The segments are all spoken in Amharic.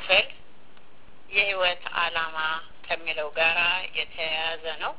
ክፍል የህይወት ዓላማ ከሚለው ጋራ የተያያዘ ነው።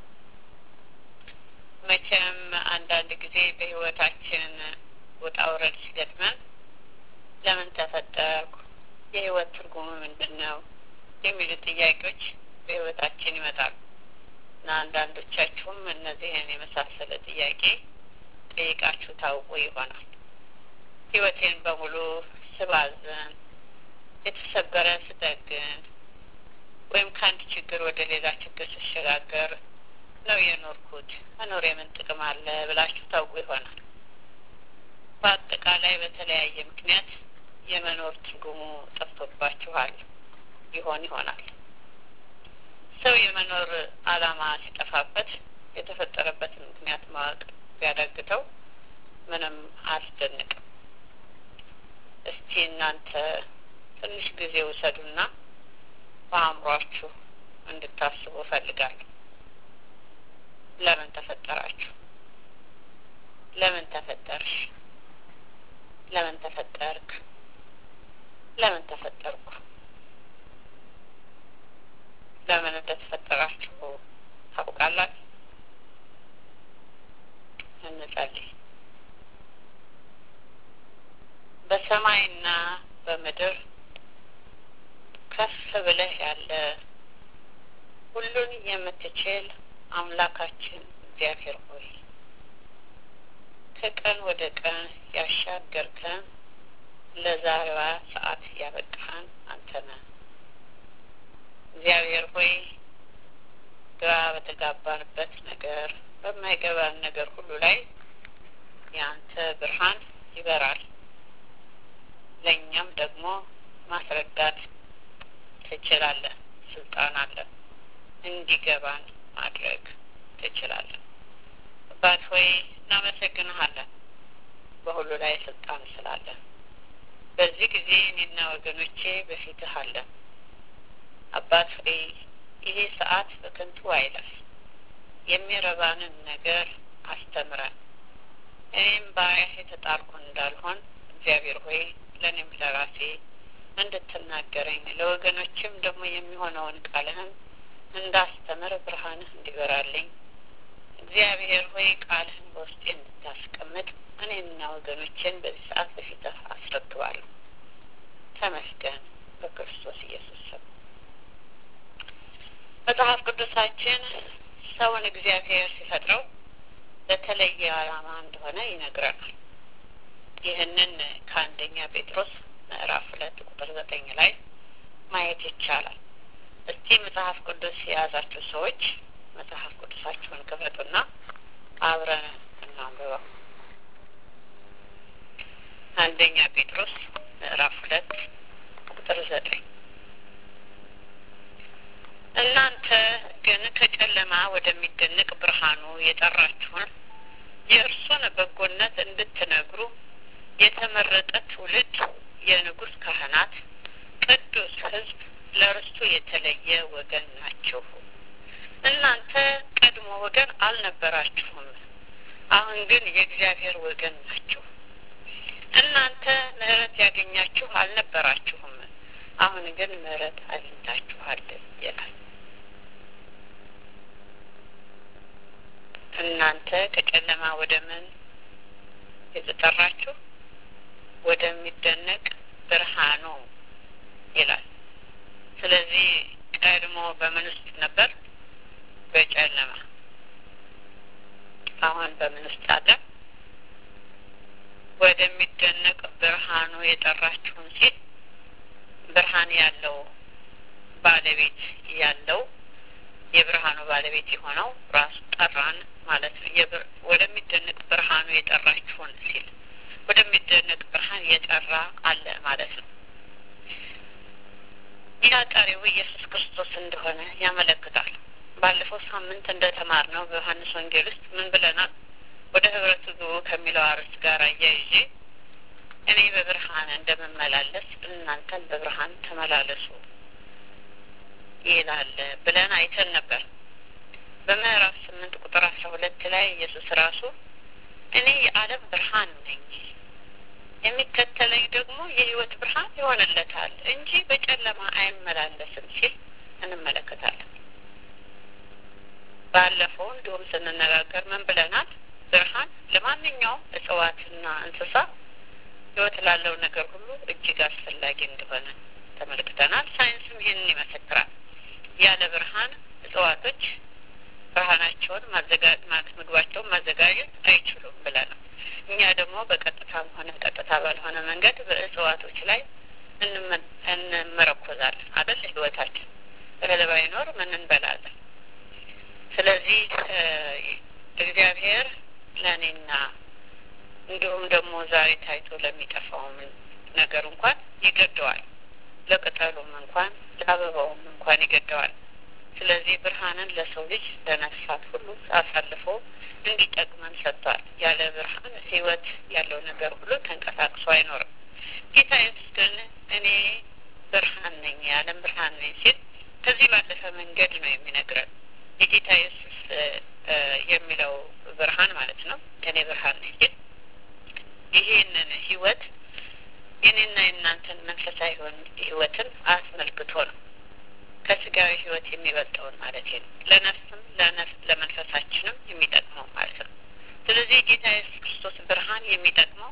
መቼም አንዳንድ ጊዜ በህይወታችን ውጣ ውረድ ሲገጥመን ለምን ተፈጠርኩ፣ የህይወት ትርጉሙ ምንድን ነው የሚሉ ጥያቄዎች በህይወታችን ይመጣሉ እና አንዳንዶቻችሁም እነዚህን የመሳሰለ ጥያቄ ጠይቃችሁ ታውቁ ይሆናል። ህይወቴን በሙሉ ስባዝን፣ የተሰበረ ስጠግን ወይም ከአንድ ችግር ወደ ሌላ ችግር ስሸጋገር ነው የኖርኩት። መኖር የምን ጥቅም አለ ብላችሁ ታውቁ ይሆናል። በአጠቃላይ በተለያየ ምክንያት የመኖር ትርጉሙ ጠፍቶባችኋል ይሆን ይሆናል። ሰው የመኖር ዓላማ ሲጠፋበት የተፈጠረበትን ምክንያት ማወቅ ቢያዳግተው ምንም አያስደንቅም። እስቲ እናንተ ትንሽ ጊዜ ውሰዱና በአእምሯችሁ እንድታስቡ እፈልጋለሁ። ለምን ተፈጠራችሁ? ለምን ተፈጠርሽ? ለምን ተፈጠርክ? ለምን ተፈጠርኩ? ለምን እንደተፈጠራችሁ ታውቃላችሁ? እንጸልይ። በሰማይና በምድር ከፍ ብለህ ያለ ሁሉን የምትችል አምላካችን እግዚአብሔር ሆይ ከቀን ወደ ቀን ያሻገርከን ለዛሬዋ ሰዓት ያበቃህን አንተ ነህ። እግዚአብሔር ሆይ ግራ በተጋባንበት ነገር፣ በማይገባን ነገር ሁሉ ላይ የአንተ ብርሃን ይበራል። ለእኛም ደግሞ ማስረዳት ትችላለህ። ስልጣን አለን። እንዲገባን ማድረግ ትችላለን። አባት ሆይ እናመሰግንሃለን፣ በሁሉ ላይ ስልጣን ስላለን። በዚህ ጊዜ እኔና ወገኖቼ በፊትህ አለን። አባት ሆይ ይሄ ሰዓት በከንቱ አይለፍ። የሚረባንን ነገር አስተምረን። እኔም ባሪያህ የተጣልኩ እንዳልሆን እግዚአብሔር ሆይ ለእኔም ለራሴ እንድትናገረኝ ለወገኖችም ደግሞ የሚሆነውን ቃልህን እንዳስተምር ብርሃንህ እንዲበራልኝ እግዚአብሔር ሆይ ቃልህን በውስጤ እንድታስቀምጥ እኔና ወገኖችን በዚህ ሰዓት በፊትህ አስረክባለሁ። ተመስገን በክርስቶስ ኢየሱስ ስም። መጽሐፍ ቅዱሳችን ሰውን እግዚአብሔር ሲፈጥረው ለተለየ ዓላማ እንደሆነ ይነግረናል። ይህንን ከአንደኛ ጴጥሮስ ምዕራፍ ሁለት ቁጥር ዘጠኝ ላይ ማየት ይቻላል። እስቲ መጽሐፍ ቅዱስ የያዛችሁ ሰዎች መጽሐፍ ቅዱሳችሁን ክፈቱና አብረን እናንብበው። አንደኛ ጴጥሮስ ምዕራፍ ሁለት ቁጥር ዘጠኝ እናንተ ግን ከጨለማ ወደሚደንቅ ብርሃኑ የጠራችሁን የእርሱን በጎነት እንድትነግሩ የተመረጠ ትውልድ፣ የንጉሥ ካህናት፣ ቅዱስ ሕዝብ፣ ለርስቱ የተለየ ወገን ናችሁ። እናንተ ቀድሞ ወገን አልነበራችሁም፣ አሁን ግን የእግዚአብሔር ወገን ናችሁ። እናንተ ምሕረት ያገኛችሁ አልነበራችሁም፣ አሁን ግን ምሕረት አግኝታችኋል ይላል። እናንተ ከጨለማ ወደ ምን የተጠራችሁ ወደሚደነቅ ብርሃኑ ይላል። ስለዚህ ቀድሞ በምን ውስጥ ነበር? በጨለማ። አሁን በምን ውስጥ አለ? ወደሚደነቅ ብርሃኑ የጠራችሁን ሲል ብርሃን ያለው ባለቤት ያለው የብርሃኑ ባለቤት የሆነው ራሱ ጠራን ማለት ነው። ወደሚደነቅ ብርሃኑ የጠራችሁን ሲል ወደሚደነቅ ብርሃን የጠራ አለ ማለት ነው። ያ ጠሪው ኢየሱስ ክርስቶስ እንደሆነ ያመለክታል። ባለፈው ሳምንት እንደተማር ነው በዮሐንስ ወንጌል ውስጥ ምን ብለናል? ወደ ህብረቱ ግቡ ከሚለው አርዕስት ጋር አያይዤ እኔ በብርሃን እንደምመላለስ እናንተን በብርሃን ተመላለሱ ይላል ብለን አይተን ነበር። በምዕራፍ ስምንት ቁጥር አስራ ሁለት ላይ ኢየሱስ ራሱ እኔ የዓለም ብርሃን ነኝ፣ የሚከተለኝ ደግሞ የሕይወት ብርሃን ይሆንለታል እንጂ በጨለማ አይመላለስም ሲል እንመለከታለን። ባለፈው እንዲሁም ስንነጋገር ምን ብለናል? ብርሃን ለማንኛውም እጽዋትና እንስሳ ሕይወት ላለው ነገር ሁሉ እጅግ አስፈላጊ እንደሆነ ተመልክተናል። ሳይንስም ይህንን ይመሰክራል። ያለ ብርሃን እጽዋቶች ብርሃናቸውን ማዘጋጀት ምግባቸውን ማዘጋጀት አይችሉም ብለናል። እኛ ደግሞ በቀጥታም ሆነ ቀጥታ ባልሆነ መንገድ በእጽዋቶች ላይ እንመረኮዛለን አደል? ህይወታችን እህል ባይኖር ምን እንበላለን? ስለዚህ እግዚአብሔር ለእኔና እንዲሁም ደግሞ ዛሬ ታይቶ ለሚጠፋውም ነገር እንኳን ይገደዋል። ለቅጠሉም እንኳን ለአበባውም እንኳን ይገደዋል። ስለዚህ ብርሃንን ለሰው ልጅ ለነፍሳት ሁሉ አሳልፎ እንዲጠቅመን ሰጥቷል። ያለ ብርሃን ህይወት ያለው ነገር ሁሉ ተንቀሳቅሶ አይኖርም። ጌታ ኢየሱስ ግን እኔ ብርሃን ነኝ፣ የዓለም ብርሃን ነኝ ሲል ከዚህ ባለፈ መንገድ ነው የሚነግረን። የጌታ ኢየሱስ የሚለው ብርሃን ማለት ነው። እኔ ብርሃን ነኝ ሲል ይሄንን ህይወት የኔና የእናንተን መንፈሳዊ ህይወትን አስመልክቶ ነው። ከስጋዊ ህይወት የሚበልጠውን ማለት ነው። ለነፍስም ለነፍስ ለመንፈሳችንም የሚጠቅመው ማለት ነው። ስለዚህ ጌታ ኢየሱስ ክርስቶስ ብርሃን የሚጠቅመው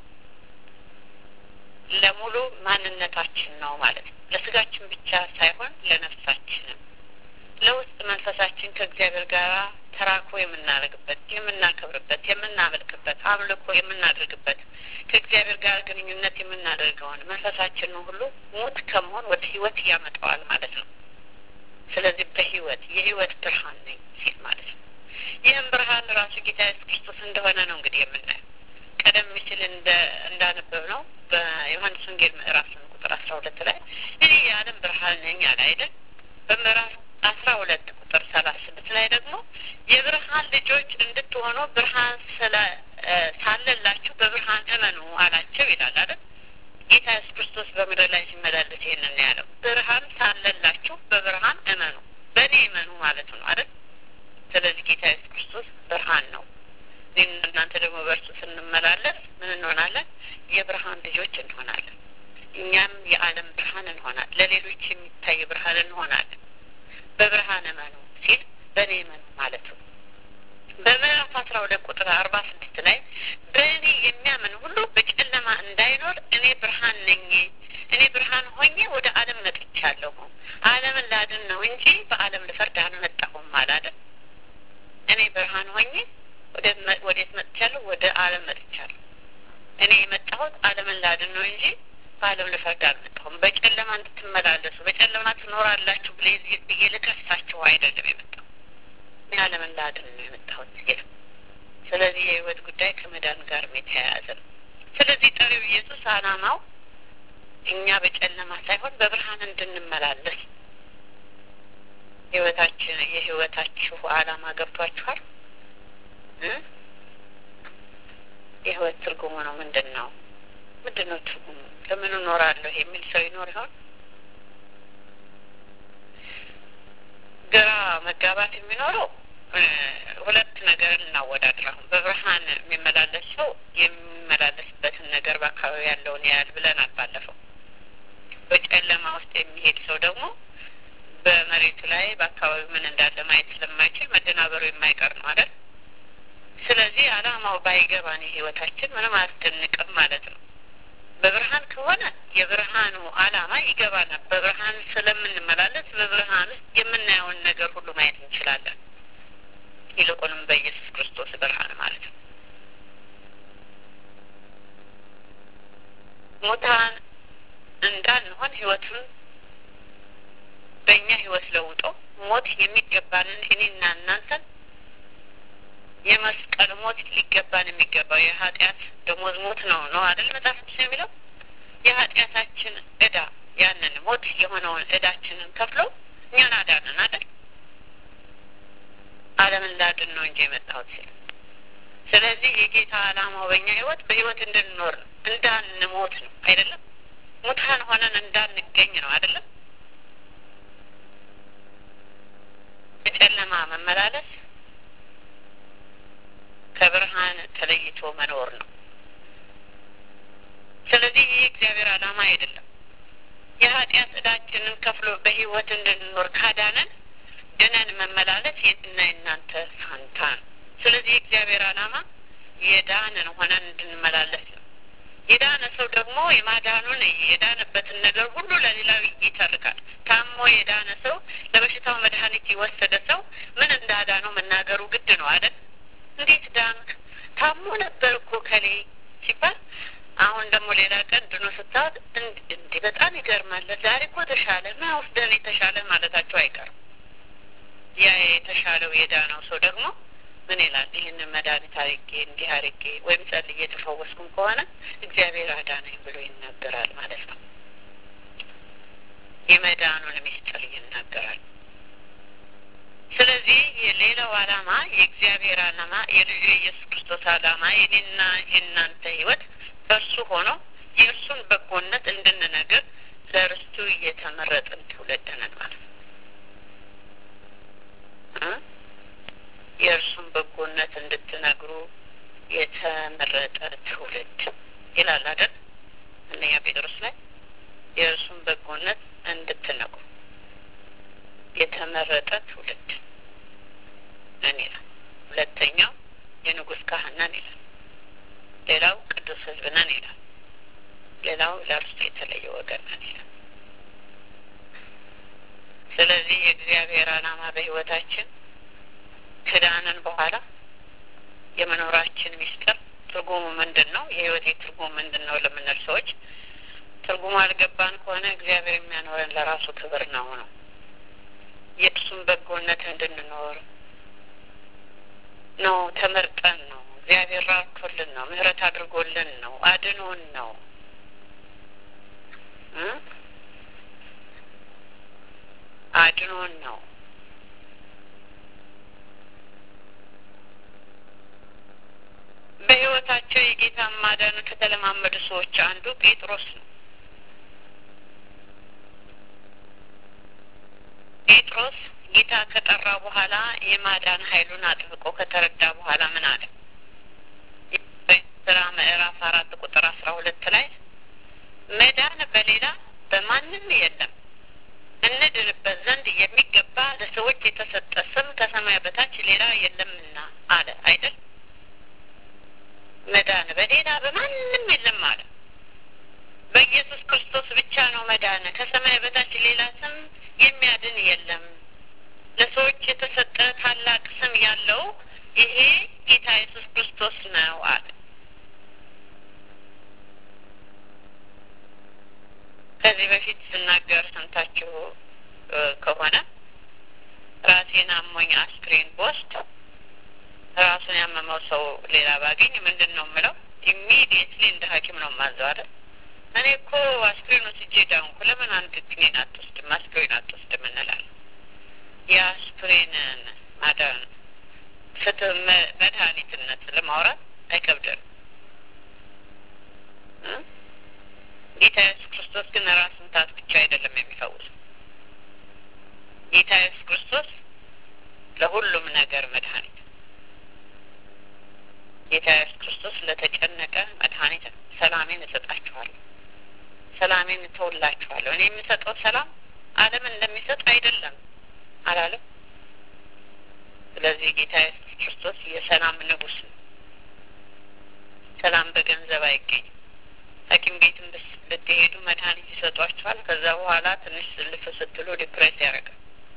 ለሙሉ ማንነታችን ነው ማለት ነው። ለስጋችን ብቻ ሳይሆን ለነፍሳችንም ለውስጥ መንፈሳችን ከእግዚአብሔር ጋር ተራክቦ የምናደርግበት፣ የምናከብርበት፣ የምናመልክበት፣ አምልኮ የምናደርግበት ከእግዚአብሔር ጋር ግንኙነት የምናደርገውን መንፈሳችንን ሁሉ ሞት ከመሆን ወደ ህይወት ያመጣዋል ማለት ነው። ስለዚህ በህይወት የህይወት ብርሃን ነኝ ሲል ማለት ነው። ይህም ብርሃን ራሱ ጌታ ኢየሱስ ክርስቶስ እንደሆነ ነው እንግዲህ የምናየው። ቀደም ሲል እንደ እንዳነበብ ነው በዮሐንስ ወንጌል ምዕራፍ ስምንት ቁጥር አስራ ሁለት ላይ እኔ የዓለም ብርሃን ነኝ አለ አይደል? በምዕራፍ አስራ ሁለት ቁጥር ሰላሳ ስድስት ላይ ደግሞ የብርሃን ልጆች እንድትሆኑ ብርሃን ስለ ሳለላችሁ በብርሃን እመኑ አላቸው ይላል አይደል? ጌታ ኢየሱስ ክርስቶስ በምድር ላይ ሲመላለስ ይህንን ያለው ብርሃን ሳለላችሁ በብርሃን እመኑ፣ በእኔ እመኑ ማለት ነው አይደል? ስለዚህ ጌታ ኢየሱስ ክርስቶስ ብርሃን ነው። እኔም እናንተ ደግሞ በእርሱ ስንመላለስ ምን እንሆናለን? የብርሃን ልጆች እንሆናለን። እኛም የዓለም ብርሃን እንሆናለን። ለሌሎች የሚታይ ብርሃን እንሆናለን። በብርሃን እመኑ ሲል በእኔ እመኑ ማለት ነው። በምዕራፍ አስራ ሁለት ቁጥር አርባ ስድስት ላይ በእኔ የሚያምን ሁሉ በጨለማ እንዳይኖር እኔ ብርሃን ነኝ፣ እኔ ብርሃን ሆኜ ወደ ዓለም መጥቻለሁ፣ ዓለምን ላድን ነው እንጂ በዓለም ልፈርድ አልመጣሁም አላለም። እኔ ብርሃን ሆኜ ወዴት መጥቻለሁ? ወደ ዓለም መጥቻለሁ። እኔ የመጣሁት ዓለምን ላድን ነው እንጂ በዓለም ልፈርድ አልመጣሁም። በጨለማ እንድትመላለሱ በጨለማ ትኖራላችሁ ብዬ ልከሳችሁ አይደለም የመጣሁ ዓለምን ላድን ነው የመጣሁት ይላል። ስለዚህ የህይወት ጉዳይ ከመዳን ጋር የተያያዘ ነው። ስለዚህ ጠሪው ኢየሱስ ዓላማው እኛ በጨለማ ሳይሆን በብርሃን እንድንመላለስ ህይወታችን የህይወታችሁ ዓላማ ገብቷችኋል? የህይወት ትርጉሙ ነው ምንድን ነው? ምንድን ነው ትርጉሙ? ለምን እኖራለሁ የሚል ሰው ይኖር ይሆን? ግራ መጋባት የሚኖረው ሁለት ነገር እናወዳድር። አሁን በብርሃን የሚመላለስ ሰው የሚመላለስበትን ነገር በአካባቢ ያለውን ያያል ብለናል ባለፈው። በጨለማ ውስጥ የሚሄድ ሰው ደግሞ በመሬቱ ላይ በአካባቢ ምን እንዳለ ማየት ስለማይችል መደናበሩ የማይቀር ነው አይደል? ስለዚህ ዓላማው ባይገባን ህይወታችን ምንም አያስደንቅም ማለት ነው። በብርሃን ከሆነ የብርሃኑ ዓላማ ይገባናል። በብርሃን ስለምንመላለስ በብርሃን ውስጥ የምናየውን ነገር ሁሉ ማየት እንችላለን። ይልቁንም በኢየሱስ ክርስቶስ ብርሃን ማለት ነው። ሙታን እንዳንሆን ህይወቱን በእኛ ህይወት ለውጦ ሞት የሚገባንን እኔና እናንተን የመስቀል ሞት ሊገባን የሚገባው የኃጢአት ደሞዝ ሞት ነው ነው አይደል? መጽሐፍ ቅዱስ የሚለው የኃጢአታችን እዳ ያንን ሞት የሆነውን እዳችንን ከፍሎ እኛን አዳንን አይደል? ዓለምን ላድን ነው እንጂ የመጣሁት ሲል ስለዚህ የጌታ ዓላማው በእኛ ህይወት በህይወት እንድንኖር ነው፣ እንዳንሞት ነው አይደለም? ሙታን ሆነን እንዳንገኝ ነው አይደለም? በጨለማ መመላለስ ከብርሃን ተለይቶ መኖር ነው። ስለዚህ ይህ እግዚአብሔር ዓላማ አይደለም። የኃጢአት ዕዳችንን ከፍሎ በሕይወት እንድንኖር ካዳነን ድነን መመላለስ የትና የእናንተ ፋንታ ነው። ስለዚህ የእግዚአብሔር ዓላማ የዳንን ሆነን እንድንመላለስ ነው። የዳነ ሰው ደግሞ የማዳኑን የዳነበትን ነገር ሁሉ ለሌላው ይተርካል። ታሞ የዳነ ሰው ለበሽታው መድኃኒት የወሰደ ሰው ምን እንዳዳነው መናገሩ ግድ ነው አይደል? እንዴት ዳንክ? ታሞ ነበር እኮ ከሌ ሲባል አሁን ደግሞ ሌላ ቀን ድኖ ስታወት እንዲህ በጣም ይገርማል። ዛሬ እኮ ተሻለ ና ወስደን የተሻለ ማለታቸው አይቀርም። ያ የተሻለው የዳነው ሰው ደግሞ ምን ይላል? ይህንን መድኃኒት አርጌ እንዲህ አርጌ ወይም ጸልዬ የተፈወስኩም ከሆነ እግዚአብሔር አዳነኝ ብሎ ይናገራል ማለት ነው። የመዳኑን ምስጢር ይናገራል። ስለዚህ የሌላው ዓላማ የእግዚአብሔር ዓላማ የልጁ የኢየሱስ ክርስቶስ ዓላማ የኔና የእናንተ ሕይወት በእርሱ ሆኖ የእርሱን በጎነት እንድንነግር ለርስቱ እየተመረጥን ትውልድ ነን ማለት ነው። የእርሱን በጎነት እንድትነግሩ የተመረጠ ትውልድ ይላል አይደል? እነኛ ጴጥሮስ ላይ የእርሱን በጎነት እንድትነግሩ የተመረጠ ትውልድ ነን ይላል። ሁለተኛው የንጉሥ ካህን ነን ይላል። ሌላው ቅዱስ ሕዝብ ነን ይላል። ሌላው ለእርሱ የተለየ ወገን ነን ይላል። ስለዚህ የእግዚአብሔር ዓላማ በሕይወታችን ከዳንን በኋላ የመኖራችን ሚስጥር ትርጉሙ ምንድን ነው? የህይወቴ ትርጉም ምንድን ነው ለምንል ሰዎች ትርጉሙ አልገባን ከሆነ እግዚአብሔር የሚያኖረን ለራሱ ክብር ነው ነው የእርሱን በጎነት እንድንኖር ነው። ተመርጠን ነው። እግዚአብሔር ራርቶልን ነው። ምሕረት አድርጎልን ነው። አድኖን ነው። አድኖን ነው። በህይወታቸው የጌታን ማዳን ከተለማመዱ ሰዎች አንዱ ጴጥሮስ ነው። ጴጥሮስ ጌታ ከጠራ በኋላ የማዳን ኃይሉን አጥብቆ ከተረዳ በኋላ ምን አለ? ስራ ምዕራፍ አራት ቁጥር አስራ ሁለት ላይ መዳን በሌላ በማንም የለም እንድንበት ዘንድ የሚገባ ለሰዎች የተሰጠ ስም ከሰማይ በታች ሌላ የለምና አለ አይደል? መዳን በሌላ በማንም የለም አለ። በኢየሱስ ክርስቶስ ብቻ ነው መዳን። ከሰማይ በታች ሌላ ስም የሚያድን የለም። ለሰዎች የተሰጠ ታላቅ ስም ያለው ይሄ ጌታ ኢየሱስ ክርስቶስ ነው አለ። ከዚህ በፊት ስናገር ሰምታችሁ ከሆነ ራሴን አሞኝ አስክሬን ቦስድ ራሱን ያመመው ሰው ሌላ ባገኝ ምንድን ነው የምለው? ኢሚዲየትሊ እንደ ሐኪም ነው የማዘው አይደል? እኔ እኮ አስክሬን ወስጄ ዳንኩ፣ ለምን አንድ ክኒን አትወስድም? አስክሬን አትወስድም እንላለን። የአስክሬንን ማዳን ፍትህ መድኃኒትነት ለማውራት አይከብደንም። ጌታ ኢየሱስ ክርስቶስ ግን ራስ ምታት ብቻ አይደለም የሚፈውስ ጌታ ኢየሱስ ክርስቶስ ለሁሉም ነገር መድኃኒት ጌታ ኢየሱስ ክርስቶስ ለተጨነቀ መድኃኒት ነው። ሰላሜን እሰጣችኋለሁ፣ ሰላሜን እተውላችኋለሁ። እኔ የምሰጠው ሰላም ዓለም እንደሚሰጥ አይደለም አላለም። ስለዚህ ጌታ ኢየሱስ ክርስቶስ የሰላም ንጉሥ ነው። ሰላም በገንዘብ አይገኝም። ሐኪም ቤትም ብትሄዱ መድኃኒት ይሰጧችኋል። ከዛ በኋላ ትንሽ ልፍ ስትሉ ዲፕሬስ ያደርጋል።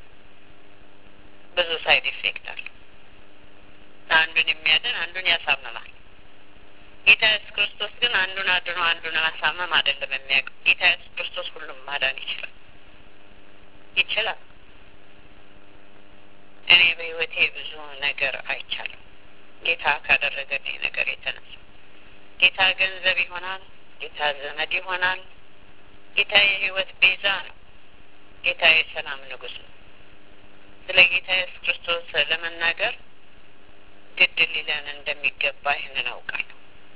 ብዙ ሳይድ ኢፌክት አለ። አንዱን የሚያድን አንዱን ያሳምማል። ጌታ ኢየሱስ ክርስቶስ ግን አንዱን አድኖ አንዱን ማሳመም አይደለም የሚያውቀው። ጌታ ኢየሱስ ክርስቶስ ሁሉም ማዳን ይችላል ይችላል። እኔ በሕይወቴ ብዙ ነገር አይቻለሁ ጌታ ካደረገልኝ ነገር የተነሳ ጌታ ገንዘብ ይሆናል፣ ጌታ ዘመድ ይሆናል፣ ጌታ የሕይወት ቤዛ ነው። ጌታ የሰላም ንጉሥ ነው። ስለ ጌታ ኢየሱስ ክርስቶስ ለመናገር ግድ ሊለን እንደሚገባ ይህንን አውቃለሁ።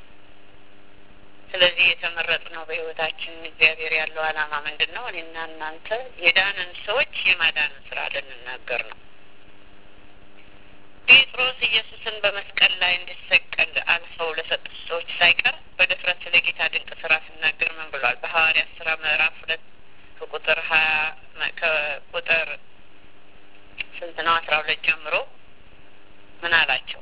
ስለዚህ የተመረጥነው በሕይወታችን እግዚአብሔር ያለው ዓላማ ምንድን ነው? እኔና እናንተ የዳንን ሰዎች የማዳንን ስራ ልንናገር ነው። ጴጥሮስ ኢየሱስን በመስቀል ላይ እንዲሰቀል አልፈው ለሰጡት ሰዎች ሳይቀር በድፍረት ስለ ጌታ ድንቅ ስራ ሲናገር ምን ብሏል? በሐዋርያት ስራ ምዕራፍ ሁለት ከቁጥር ሀያ ከቁጥር ስንት ነው? አስራ ሁለት ጀምሮ ምን አላቸው?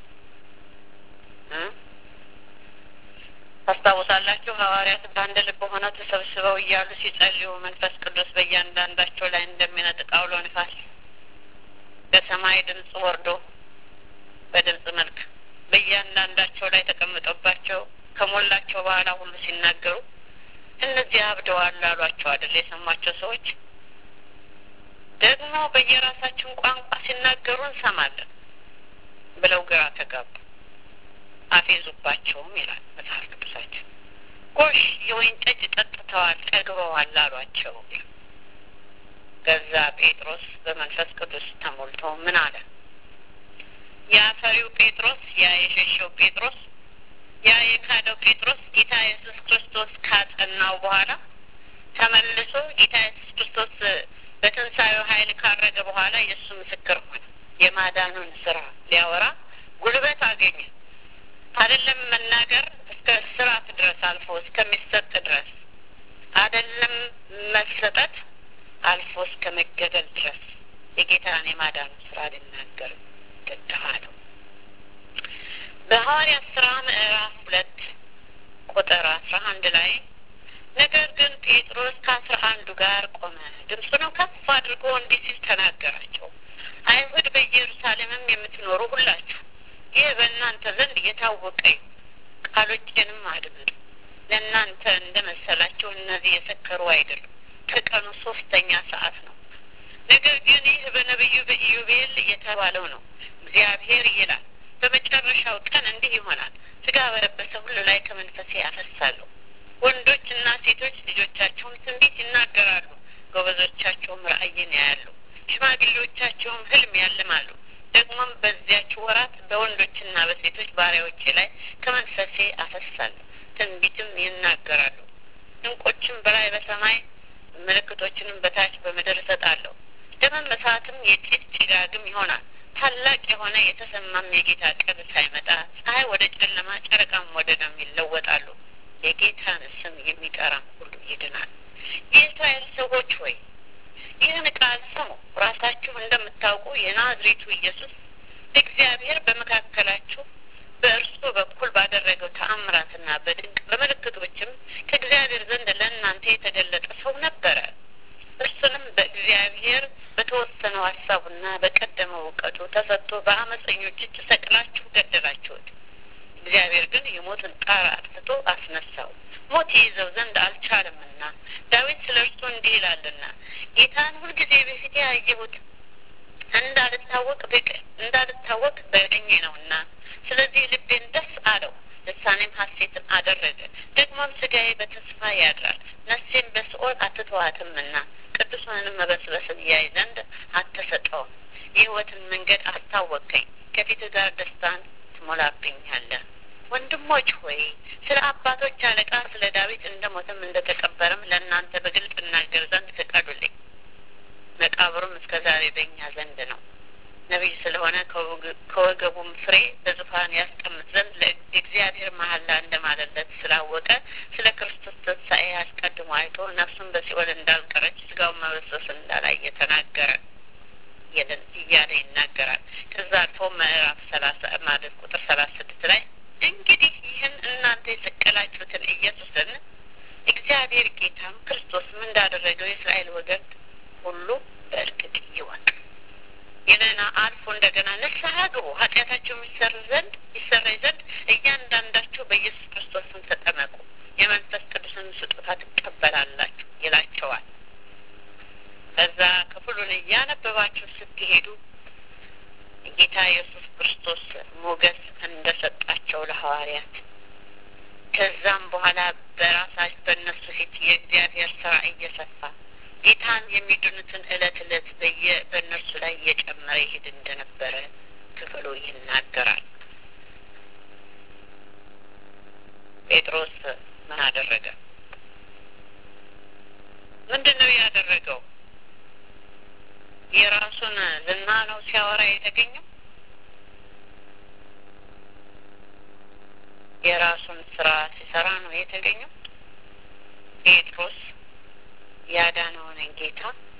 ታስታውሳላችሁ? ሐዋርያት በአንድ ልብ ሆነው ተሰብስበው እያሉ ሲጸልዩ መንፈስ ቅዱስ በእያንዳንዳቸው ላይ እንደሚነጥቅ አውሎ ንፋስ በሰማይ ድምፅ ወርዶ በድምፅ መልክ በእያንዳንዳቸው ላይ ተቀምጦባቸው ከሞላቸው በኋላ ሁሉ ሲናገሩ እነዚህ አብደዋል አሏቸው አይደል? የሰሟቸው ሰዎች ደግሞ በየራሳችን ቋንቋ ሲናገሩ እንሰማለን ብለው ግራ ተጋቡ። አፌዙባቸውም ይላል መጽሐፍ ቅዱሳችን። ጎሽ የወይን ጠጅ ጠጥተዋል፣ ጠግበዋል አሏቸው። ገዛ ጴጥሮስ በመንፈስ ቅዱስ ተሞልቶ ምን አለ? ያ ፈሪው ጴጥሮስ፣ ያ የሸሸው ጴጥሮስ፣ ያ የካደው ጴጥሮስ ጌታ ኢየሱስ ክርስቶስ ካጸናው በኋላ ተመልሶ ጌታ ኢየሱስ ክርስቶስ በትንሣኤው ኃይል ካረገ በኋላ የእሱ ምስክር ሆነ። የማዳኑን ስራ ሊያወራ ጉልበት አገኘ። አይደለም መናገር እስከ ስራት ድረስ አልፎ እስከሚሰጥ ድረስ አይደለም መሰጠት አልፎ እስከ መገደል ድረስ የጌታን የማዳኑን ስራ ሊናገር ግድ አለው። በሐዋርያት ስራ ምዕራፍ ሁለት ቁጥር አስራ አንድ ላይ ነገር ግን ጴጥሮስ ከአስራ አንዱ ጋር ቆመ፣ ድምፁንም ከፍ አድርጎ እንዲህ ሲል ተናገራቸው። አይሁድ በኢየሩሳሌምም የምትኖሩ ሁላችሁ ይህ በእናንተ ዘንድ እየታወቀ ቃሎቼንም አድምጡ። ለእናንተ እንደ መሰላቸው እነዚህ የሰከሩ አይደሉም፣ ከቀኑ ሶስተኛ ሰዓት ነው። ነገር ግን ይህ በነቢዩ በኢዩቤል የተባለው ነው። እግዚአብሔር ይላል በመጨረሻው ቀን እንዲህ ይሆናል፣ ስጋ በለበሰ ሁሉ ላይ ከመንፈሴ አፈሳለሁ። ወንዶችና ሴቶች ልጆቻቸውም ትንቢት ይናገራሉ፣ ጎበዞቻቸውም ራእይን ያያሉ፣ ሽማግሌዎቻቸውም ህልም ያልማሉ። ደግሞም በዚያች ወራት በወንዶችና በሴቶች ባሪያዎቼ ላይ ከመንፈሴ አፈሳለሁ፣ ትንቢትም ይናገራሉ። ድንቆችም በላይ በሰማይ ምልክቶችንም በታች በምድር እሰጣለሁ። ደመ እሳትም የጢስ ጭጋግም ይሆናል። ታላቅ የሆነ የተሰማም የጌታ ቀን ሳይመጣ ፀሐይ ወደ ጨለማ፣ ጨረቃም ወደ ደም ይለወጣሉ። የጌታን ስም የሚጠራም ሁሉ ይድናል። የእስራኤል ሰዎች ሆይ ይህን ቃል ስሙ። ራሳችሁ እንደምታውቁ የናዝሬቱ ኢየሱስ እግዚአብሔር በመካከላችሁ በእርሱ በኩል ባደረገው ተአምራትና በድንቅ በምልክቶችም ከእግዚአብሔር ዘንድ ለእናንተ የተገለጠ ሰው ነበረ። እርሱንም በእግዚአብሔር በተወሰነው ሀሳቡና በቀደመው እውቀቱ ተሰጥቶ በአመፀኞች እጅ ሰቅላችሁ ገደላችሁት። እግዚአብሔር ግን የሞትን ጣር አጥፍቶ አስነሳው፣ ሞት ይይዘው ዘንድ አልቻለምና። ዳዊት ስለ እርሱ እንዲህ ይላልና ጌታን ሁልጊዜ በፊቴ ያየሁት እንዳልታወቅ በቀ እንዳልታወቅ በቀኜ ነውና፣ ስለዚህ ልቤን ደስ አለው፣ ልሳኔም ሐሴትን አደረገ። ደግሞም ስጋዬ በተስፋ ያድራል፣ ነፍሴም በሲኦል አትተዋትምና ቅዱሳንም መበስበስን ያይ ዘንድ አትሰጠውም። የሕይወትን መንገድ አስታወቀኝ፣ ከፊትህ ጋር ደስታን ትሞላብኛለህ። ወንድሞች ሆይ ስለ አባቶች አለቃ ስለ ዳዊት እንደ ሞትም እንደ ተቀበረም ለእናንተ በግልጥ እናገር ዘንድ ፍቀዱልኝ። መቃብሩም እስከ ዛሬ በእኛ ዘንድ ነው። ነቢይ ስለሆነ ከወገቡም ፍሬ በዙፋን ያስቀምጥ ዘንድ ለእግዚአብሔር መሐላ እንደማለለት ስላወቀ ስለ ክርስቶስ ትንሣኤ አስቀድሞ አይቶ ነፍሱን በሲኦል እንዳልቀረች ስጋውን መበሰስ እንዳላየ ተናገረ እያለ ይናገራል። ከዛ አልፎ ምዕራፍ ሰላሳ ማለት ቁጥር ሰላሳ ስድስት ላይ እንግዲህ ይህን እናንተ የሰቀላችሁትን ኢየሱስን እግዚአብሔር ጌታም ክርስቶስም እንዳደረገው የእስራኤል ወገን ሁሉ በእርግጥ ይወቅ። ይህንን አልፎ እንደገና ንስሐ ግቡ፣ ኃጢአታችሁ የሚሰር ዘንድ ይሰረይ ዘንድ እያንዳንዳችሁ በኢየሱስ ክርስቶስም ተጠመቁ፣ የመንፈስ ቅዱስን ስጦታ ትቀበላላችሁ ይላቸዋል። ከዛ ክፍሉን እያነበባችሁ ስትሄዱ ጌታ ኢየሱስ ክርስቶስ ሞገስ እንደሰጣቸው ለሐዋርያት ከዛም በኋላ በራሳቸው በእነሱ ፊት የእግዚአብሔር ስራ እየሰፋ ጌታን የሚድኑትን እለት እለት በየ በእነርሱ ላይ እየጨመረ ይሄድ እንደነበረ ክፍሉ ይናገራል። ጴጥሮስ ምን አደረገ? ምንድን ነው ያደረገው? የራሱን ዝና ነው ሲያወራ የተገኘው? የራሱን ስራ ሲሰራ ነው የተገኘው። ጴጥሮስ ያዳነውን ጌታ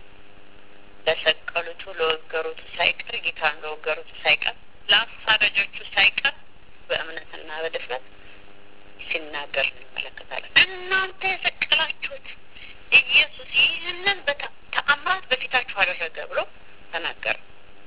ለሰቀሉቱ ለወገሩቱ ሳይቀር ጌታን ለወገሩቱ ሳይቀር ለአሳዳጆቹ ሳይቀር በእምነትና በድፍረት ሲናገር እንመለከታለን። እናንተ የሰቀላችሁት ኢየሱስ ይህንን ተአምራት በፊታችሁ አደረገ ብሎ ተናገረ።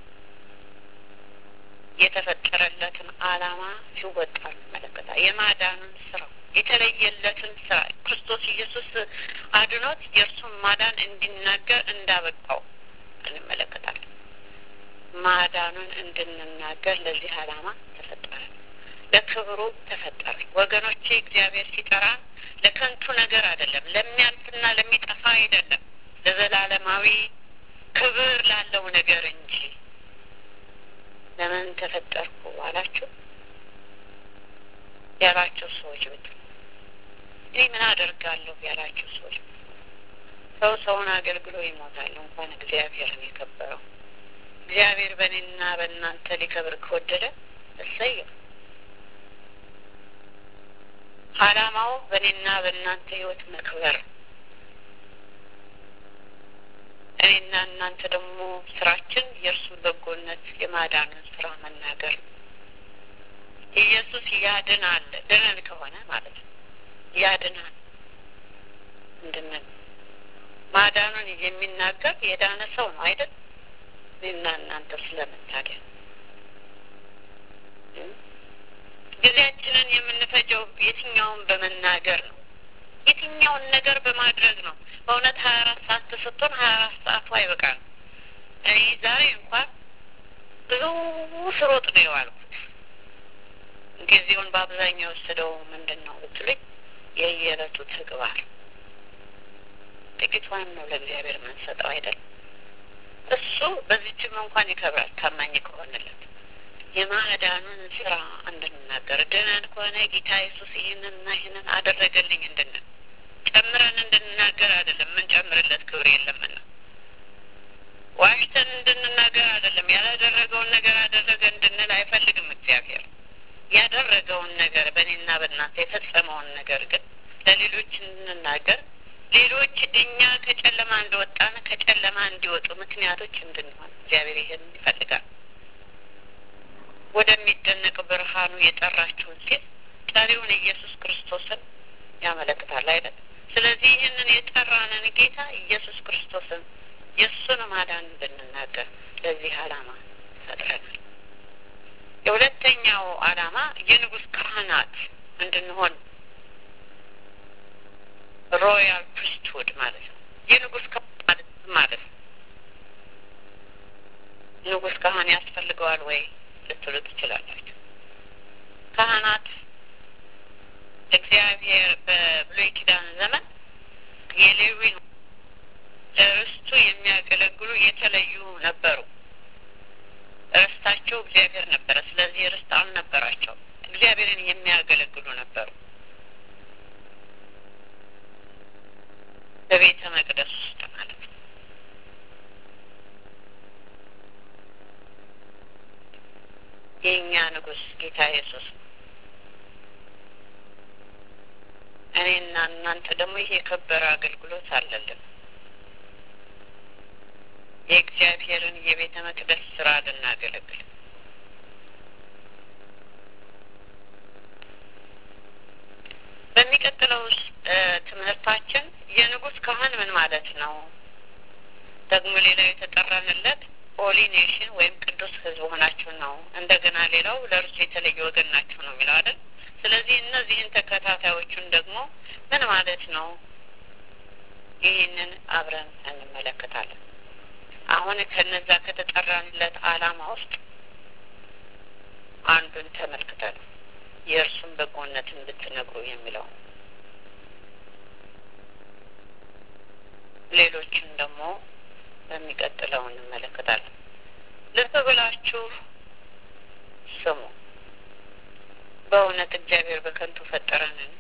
የተፈጠረለትን ዓላማ ሲወጣ እንመለከታለን። የማዳኑን ስራ የተለየለትን ስራ ክርስቶስ ኢየሱስ አድኖት የእርሱን ማዳን እንዲናገር እንዳበቃው እንመለከታለን። ማዳኑን እንድንናገር ለዚህ ዓላማ ተፈጠረ፣ ለክብሩ ተፈጠረ። ወገኖቼ እግዚአብሔር ሲጠራን ለከንቱ ነገር አይደለም፣ ለሚያልፍና ለሚጠፋ አይደለም፣ ለዘላለማዊ ክብር ላለው ነገር እንጂ። ለምን ተፈጠርኩ አላችሁ ያላችሁ ሰዎች ብት እኔ ምን አደርጋለሁ ያላችሁ ሰዎች ሰው ሰውን አገልግሎ ይሞታል። እንኳን እግዚአብሔርን የከበረው እግዚአብሔር በእኔና በእናንተ ሊከብር ከወደደ እሰየው። ዓላማው በእኔና በእናንተ ህይወት መክበር፣ እኔና እናንተ ደግሞ ስራችን የእርሱን በጎነት የማዳኑን ስራ መናገር ነው። ኢየሱስ ያድናል ድነን ከሆነ ማለት ነው ያድናል እንድንል ማዳኑን የሚናገር የዳነ ሰው ነው አይደል? እኔና እናንተ ስለምታዲያ ጊዜያችንን የምንፈጀው የትኛውን በመናገር ነው? የትኛውን ነገር በማድረግ ነው? በእውነት ሀያ አራት ሰዓት ተሰጥቶን ሀያ አራት ሰዓቱ አይበቃም። እኔ ዛሬ እንኳን ብዙ ስሮጥ ነው የዋልኩት። ጊዜውን በአብዛኛው የወሰደው ምንድን ነው ብትሉኝ የየዕለቱ ተግባር ጥቂቷን ነው ለእግዚአብሔር የምንሰጠው አይደል? እሱ በዚችም እንኳን ይከብራል ታማኝ ከሆነለት የማዳኑን ስራ እንድንናገር ድነን ከሆነ ጌታ ኢየሱስ ይህንንና ይህንን አደረገልኝ እንድንል ጨምረን እንድንናገር አይደለም። የምንጨምርለት ክብር የለምና ዋሽተን እንድንናገር አይደለም። ያላደረገውን ነገር አደረገ እንድንል አይፈልግም እግዚአብሔር። ያደረገውን ነገር በእኔና በእናንተ የፈጸመውን ነገር ግን ለሌሎች እንድንናገር ሌሎች እኛ ከጨለማ እንደወጣን ከጨለማ እንዲወጡ ምክንያቶች እንድንሆን እግዚአብሔር ይህን ይፈልጋል። ወደሚደነቅ ብርሃኑ የጠራችሁን ሲል ጠሪውን ኢየሱስ ክርስቶስን ያመለክታል አይደል? ስለዚህ ይህንን የጠራንን ጌታ ኢየሱስ ክርስቶስን የእሱን ማዳን እንድንናገር ለዚህ ዓላማ ፈጥረናል። የሁለተኛው ዓላማ የንጉሥ ካህናት እንድንሆን ሮያል ፕሪስትሁድ ማለት ነው። የንጉሥ ካህን ማለት ማለት ነው። ንጉሥ ካህን ያስፈልገዋል ወይ ልትሉ ትችላላችሁ። ካህናት እግዚአብሔር በብሉይ ኪዳን ዘመን የሌዊን ለርስቱ የሚያገለግሉ የተለዩ ነበሩ። ርስታቸው እግዚአብሔር ነበረ። ስለዚህ ርስት አልነበራቸው። እግዚአብሔርን የሚያገለግሉ ነበሩ። በቤተ መቅደስ ውስጥ ማለት ነው። የእኛ ንጉሥ ጌታ ኢየሱስ ነው። እኔና እናንተ ደግሞ ይህ የከበረ አገልግሎት አለልን። የእግዚአብሔርን የቤተ መቅደስ ስራ ልናገለግል በሚቀጥለው ትምህርታችን የንጉሥ ካህን ምን ማለት ነው? ደግሞ ሌላው የተጠራንለት ሆሊ ኔሽን ወይም ቅዱስ ሕዝብ ሆናችሁ ነው። እንደገና ሌላው ለእርሱ የተለየ ወገን ናችሁ ነው የሚለው አይደል? ስለዚህ እነዚህን ተከታታዮቹን ደግሞ ምን ማለት ነው? ይህንን አብረን እንመለከታለን። አሁን ከነዛ ከተጠራንለት ዓላማ ውስጥ አንዱን ተመልክተን የእርሱን በጎነት እንድትነግሩ የሚለው ሌሎችን ደግሞ በሚቀጥለው እንመለከታለን። ልብ ብላችሁ ስሙ። በእውነት እግዚአብሔር በከንቱ ፈጠረንን?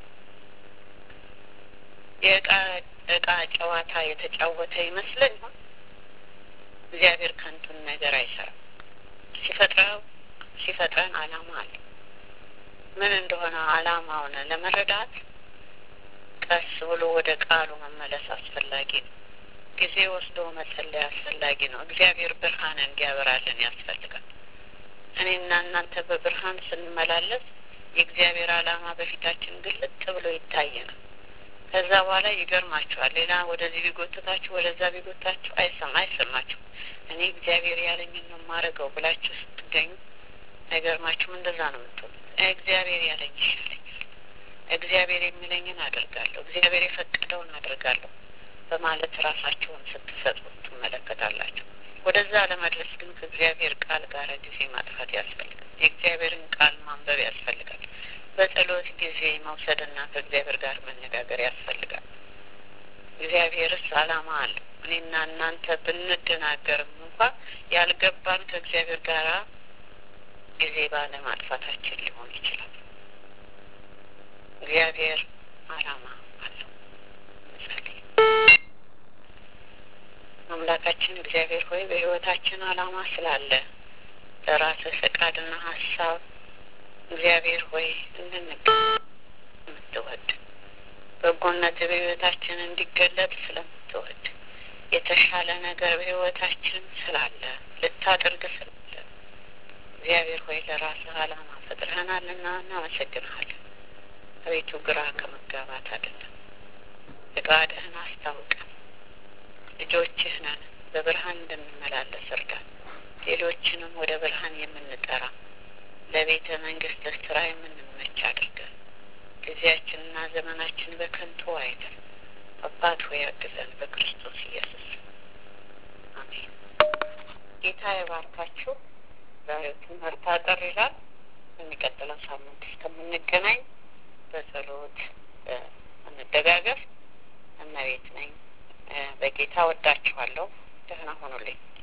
የእቃ እቃ ጨዋታ የተጫወተ ይመስለን ይሆን? እግዚአብሔር ከንቱን ነገር አይሰራም። ሲፈጥረው ሲፈጥረን ዓላማ አለ። ምን እንደሆነ አላማውን ለመረዳት ቀስ ብሎ ወደ ቃሉ መመለስ አስፈላጊ ነው። ጊዜ ወስዶ መጸለይ አስፈላጊ ነው። እግዚአብሔር ብርሃን እንዲያበራልን ያስፈልጋል። እኔና እናንተ በብርሃን ስንመላለስ የእግዚአብሔር ዓላማ በፊታችን ግልጥ ብሎ ይታየናል። ከዛ በኋላ ይገርማችኋል። ሌላ ወደዚህ ቢጎትታችሁ ወደዛ ቢጎታችሁ አይሰማ አይሰማችሁ እኔ እግዚአብሔር ያለኝን ነው የማደርገው ብላችሁ ስትገኙ አይገርማችሁም? እንደዛ ነው የምትሆኑት። እግዚአብሔር ያለኝ ይሻለኛል፣ እግዚአብሔር የሚለኝን አደርጋለሁ፣ እግዚአብሔር የፈቀደውን አደርጋለሁ በማለት ራሳችሁን ስትሰጡ ትመለከታላችሁ። ወደዛ ለመድረስ ግን ከእግዚአብሔር ቃል ጋር ጊዜ ማጥፋት ያስፈልጋል። የእግዚአብሔርን ቃል ማንበብ ያስፈልጋል። በጸሎት ጊዜ መውሰድና ከእግዚአብሔር ጋር መነጋገር ያስፈልጋል። እግዚአብሔርስ ዓላማ አለው። እኔና እናንተ ብንደናገርም እንኳ ያልገባን ከእግዚአብሔር ጋር ጊዜ ባለማጥፋታችን ሊሆን ይችላል። እግዚአብሔር ዓላማ አለው። እንጸልይ። አምላካችን እግዚአብሔር ሆይ በሕይወታችን ዓላማ ስላለ ለራስህ ፈቃድና ሀሳብ እግዚአብሔር ሆይ እንድንገ የምትወድ በጎነት በሕይወታችን እንዲገለጥ ስለምትወድ የተሻለ ነገር በሕይወታችን ስላለ ልታደርግ ስላለ እግዚአብሔር ሆይ ለራስህ ዓላማ ፈጥረህናልና እናመሰግንሃለን። አቤቱ ግራ ከመጋባት አይደለም፣ ፈቃድህን አስታውቀን። ልጆችህ ነን፣ በብርሃን እንደምንመላለስ እርዳን። ሌሎችንም ወደ ብርሃን የምንጠራ ለቤተ መንግስት ስራ የምንመች አድርገን ጊዜያችንና ዘመናችን በከንቱ አይደል። አባት ሆይ አግዘን፣ በክርስቶስ ኢየሱስ አሜን። ጌታ የባርካችሁ። ዛሬው ትምህርት አጠር ይላል። የሚቀጥለው ሳምንት እስከምንገናኝ በጸሎት እንደጋገፍ። እመቤት ነኝ። በጌታ ወዳችኋለሁ። ደህና ሆኑልኝ።